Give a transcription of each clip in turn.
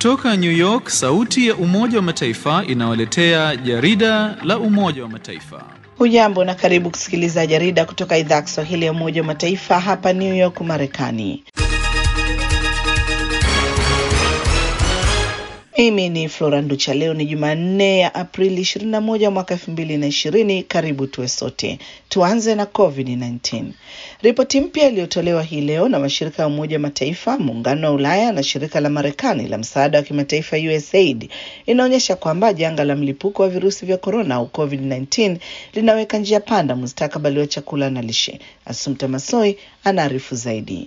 Kutoka New York, sauti ya Umoja wa Mataifa inawaletea jarida la Umoja wa Mataifa. Hujambo na karibu kusikiliza jarida kutoka idhaa ya Kiswahili ya Umoja wa Mataifa hapa New York, Marekani. Mimi ni Flora Nducha. Leo ni Jumanne ya Aprili 21 mwaka 2020. Karibu tuwe sote. Tuanze na COVID-19. Ripoti mpya iliyotolewa hii leo na mashirika ya Umoja wa Mataifa, Muungano wa Ulaya na shirika la Marekani la msaada wa kimataifa USAID inaonyesha kwamba janga la mlipuko wa virusi vya korona au COVID-19 linaweka njia panda mustakabali wa chakula na lishe. Asumta Masoi anaarifu zaidi.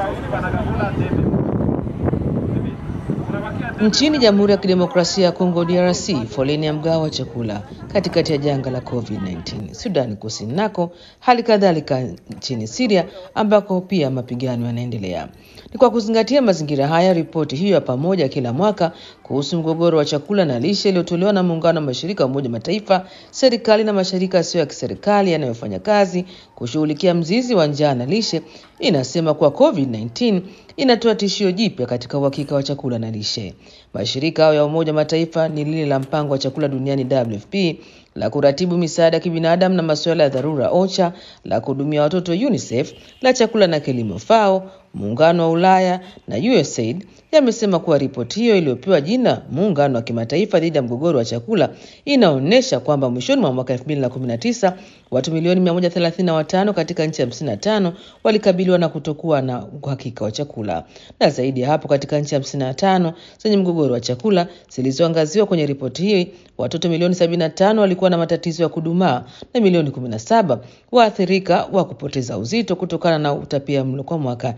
Nchini Jamhuri ya Kidemokrasia ya Kongo DRC, foleni ya mgao wa chakula katikati ya janga la COVID-19. Sudani Kusini nako hali kadhalika nchini Syria ambako pia mapigano yanaendelea. Ni kwa kuzingatia mazingira haya, ripoti hiyo ya pamoja kila mwaka kuhusu mgogoro wa chakula na lishe iliyotolewa na muungano wa mashirika ya Umoja Mataifa, serikali na mashirika yasiyo ya kiserikali yanayofanya kazi kushughulikia mzizi wa njaa na lishe inasema kuwa COVID-19 inatoa tishio jipya katika uhakika wa chakula na lishe. Mashirika hayo ya Umoja Mataifa ni lile la mpango wa chakula duniani WFP, la kuratibu misaada ya kibinadamu na masuala ya dharura OCHA, la kuhudumia watoto UNICEF, la chakula na kilimo FAO, muungano wa Ulaya na USAID yamesema kuwa ripoti hiyo iliyopewa jina muungano wa kimataifa dhidi ya mgogoro wa chakula inaonyesha kwamba mwishoni mwa mwaka 2019 watu milioni 135 katika nchi 55 walikabiliwa na kutokuwa na uhakika wa chakula, na zaidi ya hapo, katika nchi 55 zenye mgogoro wa chakula zilizoangaziwa kwenye ripoti hii, watoto milioni 75 walikuwa na matatizo ya kudumaa na milioni 17 waathirika wa kupoteza uzito kutokana na utapia mlo kwa mwaka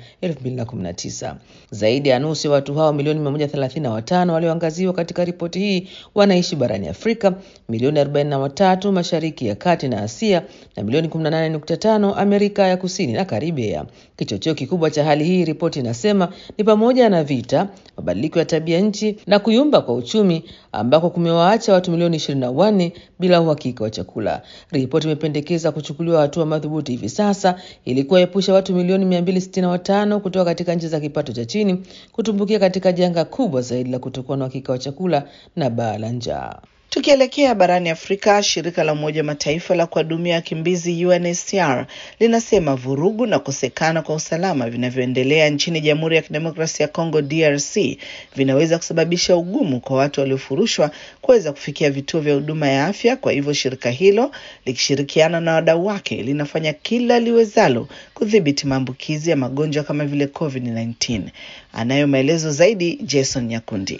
2019. Zaidi ya nusu ya watu hao milioni 135 walioangaziwa katika ripoti hii wanaishi barani Afrika, milioni 43 Mashariki ya Kati na Asia na milioni 18.5 Amerika ya Kusini na Karibia. Kichocheo kikubwa cha hali hii, ripoti inasema, ni pamoja na vita, mabadiliko ya tabia nchi na kuyumba kwa uchumi ambako kumewaacha watu milioni 24 bila uhakika wa chakula. Ripoti imependekeza kuchukuliwa hatua madhubuti hivi sasa ili kuwaepusha watu milioni 265 kutoka katika nchi za kipato cha chini kutumbukia katika janga kubwa zaidi la kutokuwa na uhakika wa chakula na baa la njaa. Tukielekea barani Afrika, shirika la Umoja wa Mataifa la kuhudumia wakimbizi UNHCR linasema vurugu na kukosekana kwa usalama vinavyoendelea nchini Jamhuri ya Kidemokrasia ya Kongo DRC vinaweza kusababisha ugumu kwa watu waliofurushwa kuweza kufikia vituo vya huduma ya afya. Kwa hivyo shirika hilo likishirikiana na wadau wake linafanya kila liwezalo kudhibiti maambukizi ya magonjwa kama vile COVID-19. Anayo maelezo zaidi Jason Nyakundi.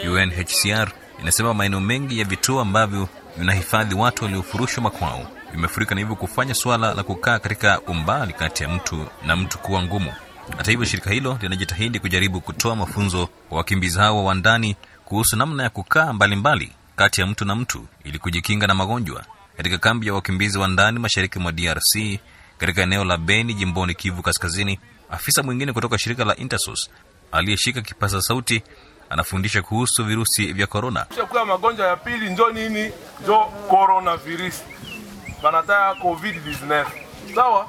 UNHCR inasema maeneo mengi ya vituo ambavyo vinahifadhi watu waliofurushwa makwao vimefurika na hivyo kufanya suala la kukaa katika umbali kati ya mtu na mtu kuwa ngumu. Hata hivyo, shirika hilo linajitahidi kujaribu kutoa mafunzo kwa wakimbizi hao wa ndani kuhusu namna ya kukaa mbalimbali kati ya mtu na mtu ili kujikinga na magonjwa. Katika kambi ya wakimbizi wa ndani mashariki mwa DRC katika eneo la Beni jimboni Kivu Kaskazini, afisa mwingine kutoka shirika la Intersos aliyeshika kipaza sauti anafundisha kuhusu virusi vya korona. Kwa magonjwa ya pili njo nini? Njo coronavirus, banataya covid 19. Sawa,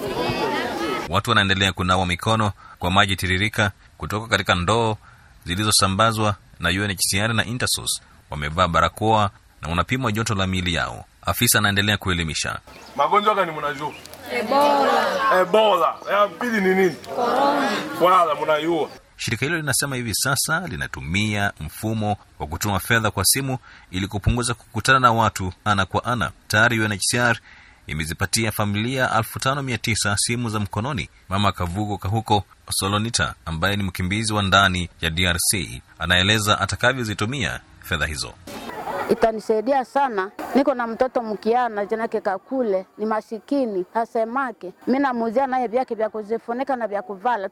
watu wanaendelea kunawa mikono kwa maji tiririka kutoka katika ndoo zilizosambazwa na UNHCR na Intersos. Wamevaa barakoa na wanapimwa joto la miili yao. Afisa anaendelea kuelimisha. magonjwa gani mnajua? Ebola. Ebola. Ya pili ni nini? Corona. Wala mnaiua Shirika hilo linasema hivi sasa linatumia mfumo wa kutuma fedha kwa simu ili kupunguza kukutana na watu ana kwa ana. Tayari UNHCR imezipatia familia 5900 simu za mkononi. Mama Kavugo Kahuko Solonita, ambaye ni mkimbizi wa ndani ya DRC, anaeleza atakavyozitumia fedha hizo. Itanisaidia sana. Niko na mtoto mkiana janake kakule ni masikini, hasemake. Mi namuzia naye vyake vya kuzifunika na vya kuvala.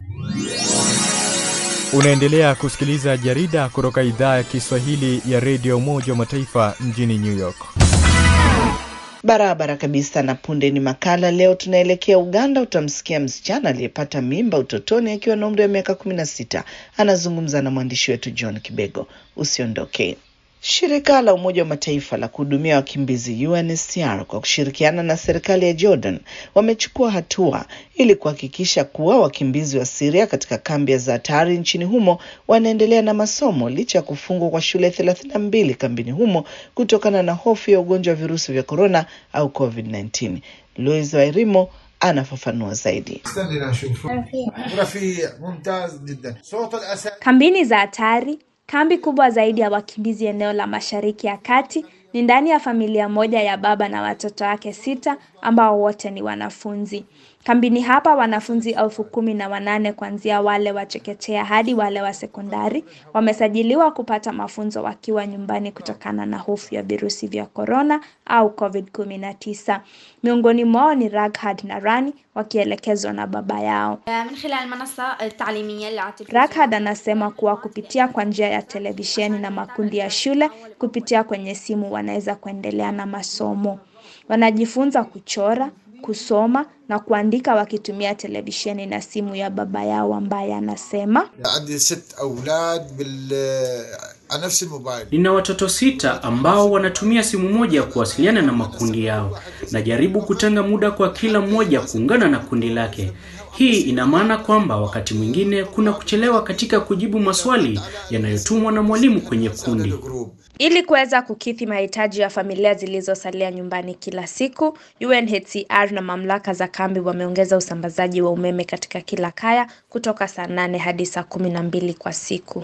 Unaendelea kusikiliza jarida kutoka idhaa ya Kiswahili ya redio Umoja wa Mataifa mjini New York. Barabara kabisa. Na punde ni makala. Leo tunaelekea Uganda. Utamsikia msichana aliyepata mimba utotoni akiwa na umri wa miaka kumi na sita. Anazungumza na mwandishi wetu John Kibego. Usiondoke. Shirika la Umoja wa Mataifa la kuhudumia wakimbizi UNHCR kwa kushirikiana na serikali ya Jordan wamechukua hatua ili kuhakikisha kuwa wakimbizi wa Syria katika kambi ya Zaatari nchini humo wanaendelea na masomo licha ya kufungwa kwa shule thelathini na mbili kambini humo kutokana na hofu ya ugonjwa wa virusi vya korona au COVID-19. Louis Wairimo anafafanua zaidi. Kambini za hatari, kambi kubwa zaidi ya wakimbizi eneo la Mashariki ya Kati, ni ndani ya familia moja ya baba na watoto wake sita ambao wote ni wanafunzi. Kambini hapa wanafunzi elfu kumi na wanane kuanzia wale wa chekechea hadi wale wa sekondari wamesajiliwa kupata mafunzo wakiwa nyumbani kutokana na hofu ya virusi vya korona au COVID-19. Miongoni mwao ni Raghad na Rani wakielekezwa na baba yao. Raghad anasema kuwa kupitia kwa njia ya televisheni na makundi ya shule kupitia kwenye simu wanaweza kuendelea na masomo. Wanajifunza kuchora, kusoma na kuandika wakitumia televisheni na simu ya baba yao ambaye anasema Nina watoto sita ambao wanatumia simu moja kuwasiliana na makundi yao. Najaribu kutenga muda kwa kila mmoja kuungana na kundi lake. Hii ina maana kwamba wakati mwingine kuna kuchelewa katika kujibu maswali yanayotumwa na mwalimu kwenye kundi. Ili kuweza kukidhi mahitaji ya familia zilizosalia nyumbani kila siku, UNHCR na mamlaka za kambi wameongeza usambazaji wa umeme katika kila kaya kutoka saa nane hadi saa kumi na mbili kwa siku.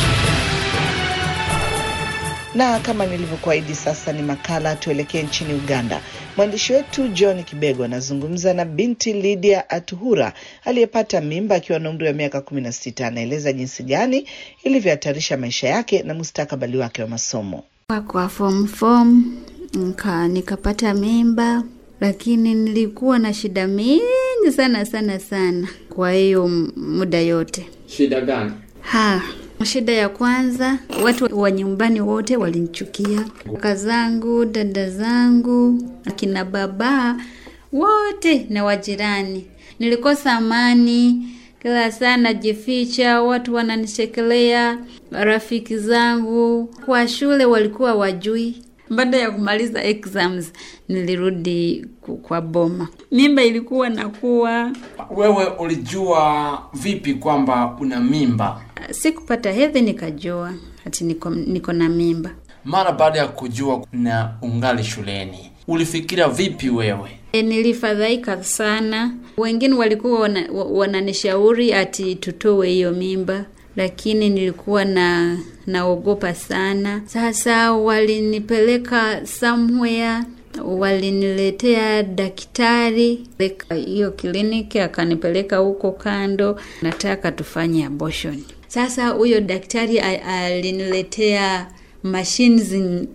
Na kama nilivyokuahidi, sasa ni makala tuelekee nchini Uganda. Mwandishi wetu John Kibego anazungumza na binti Lydia Atuhura aliyepata mimba akiwa na umri wa miaka kumi na sita. Anaeleza jinsi gani ilivyohatarisha maisha yake na mustakabali wake wa masomo. Kwa form form nika nikapata mimba, lakini nilikuwa na shida mingi sana sana sana kwa hiyo muda yote. Shida gani? Ha, shida ya kwanza, watu wa nyumbani wote walinichukia, kaka zangu, dada zangu, akina baba wote na wajirani. Nilikosa amani, kila saa najificha, watu wananichekelea, rafiki zangu kwa shule walikuwa wajui. Baada ya kumaliza exams nilirudi kwa boma, mimba ilikuwa nakuwa. Wewe ulijua vipi kwamba una mimba? Sikupata hedhi nikajua ati niko, niko na mimba. Mara baada ya kujua na ungali shuleni, ulifikiria vipi wewe? E, nilifadhaika sana. Wengine walikuwa wananishauri wana ati tutoe hiyo mimba, lakini nilikuwa na naogopa sana. Sasa walinipeleka somewhere, waliniletea daktari hiyo kliniki, akanipeleka huko kando, nataka tufanye abortion. Sasa huyo daktari aliniletea mashines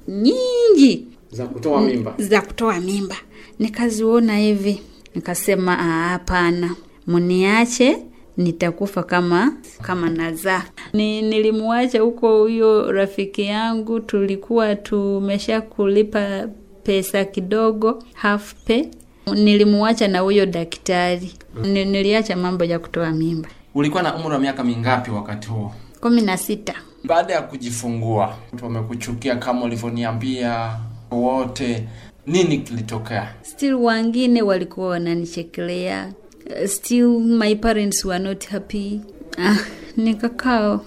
nyingi za kutoa mimba, za kutoa mimba. Nikaziona hivi, nikasema hapana, muniache nitakufa kama kama nazaa. Ni, nilimwacha huko huyo rafiki yangu, tulikuwa tumesha kulipa pesa kidogo, half pay. Nilimwacha na huyo daktari, niliacha mambo ya kutoa mimba. Ulikuwa na umri wa miaka mingapi wakati huo? kumi na sita. Baada ya kujifungua, wamekuchukia kama ulivyoniambia wote, nini kilitokea? Still wengine walikuwa wananichekelea still my parents were not happy. Ah, nikakaa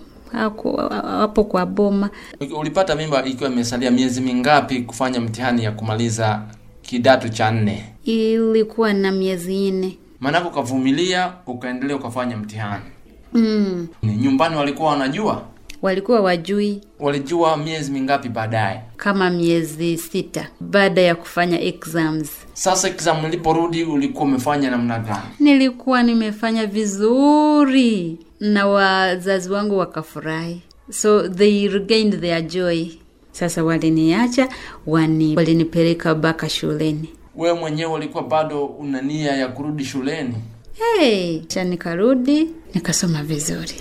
hapo kwa boma. Ulipata mimba ikiwa imesalia miezi mingapi kufanya mtihani ya kumaliza kidato cha nne? Ilikuwa na miezi nne. Maanake ukavumilia, ukaendelea ukafanya mtihani. Mm. Nyumbani walikuwa wanajua? Walikuwa wajui. Walijua miezi mingapi baadaye? Kama miezi sita baada ya kufanya exams. Sasa exam iliporudi ulikuwa umefanya namna gani? Nilikuwa nimefanya vizuri na wazazi wangu wakafurahi, so they regained their joy. Sasa waliniacha wani, walinipeleka baka shuleni. Wewe mwenyewe ulikuwa bado una nia ya kurudi shuleni? Hey, cha nikarudi nikasoma vizuri.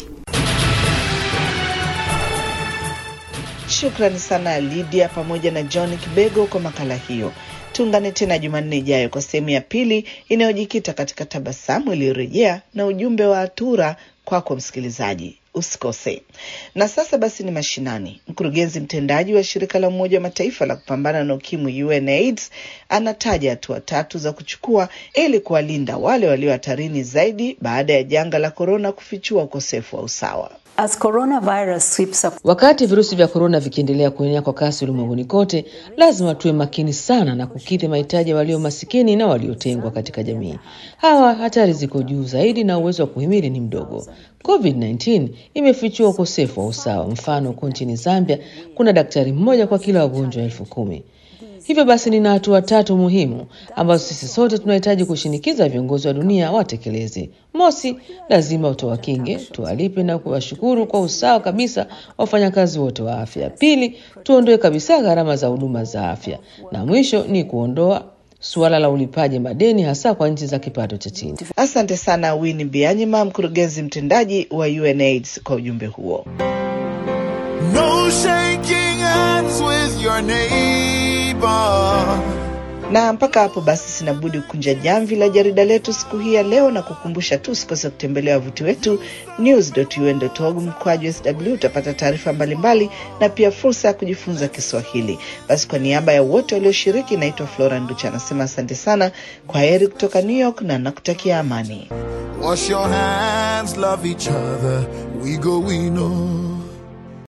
Shukrani sana Lydia pamoja na John Kibego kwa makala hiyo. Tuungane tena Jumanne ijayo kwa sehemu ya pili inayojikita katika tabasamu iliyorejea na ujumbe wa Atura kwako msikilizaji. Usikose. Na sasa basi ni mashinani. Mkurugenzi mtendaji wa shirika la Umoja wa Mataifa la kupambana na ukimwi UNAIDS anataja hatua tatu za kuchukua ili kuwalinda wale walio hatarini zaidi baada ya janga la korona kufichua ukosefu wa usawa. As coronavirus sweeps up... Wakati virusi vya korona vikiendelea kuenea kwa kasi ulimwenguni kote, lazima tuwe makini sana na kukidhi mahitaji ya walio masikini na waliotengwa katika jamii. Hawa hatari ziko juu zaidi na uwezo wa kuhimili ni mdogo. COVID-19 imefichua ukosefu wa usawa. Mfano, huko nchini Zambia kuna daktari mmoja kwa kila wagonjwa elfu kumi. Hivyo basi nina hatua tatu muhimu ambazo sisi sote tunahitaji kushinikiza viongozi wa dunia watekeleze. Mosi, lazima utowakinge, tuwalipe na kuwashukuru kwa usawa kabisa wafanyakazi wote wa afya. Pili, tuondoe kabisa gharama za huduma za afya, na mwisho ni kuondoa suala la ulipaji madeni hasa kwa nchi za kipato cha chini. Asante sana Winnie Byanyima, mkurugenzi mtendaji wa UNAIDS kwa ujumbe huo. No shaking hands with your neighbor. Na mpaka hapo basi, sinabudi kukunja jamvi la jarida letu siku hii ya leo na kukumbusha tu usikose kutembelea wavuti wetu news.un.org mkwaju sw. Utapata taarifa mbalimbali na pia fursa ya kujifunza Kiswahili. Basi kwa niaba ya wote walioshiriki, naitwa Flora Nducha anasema asante sana, kwa heri kutoka New York na nakutakia amani. Wash your hands, love each other. We go, we know.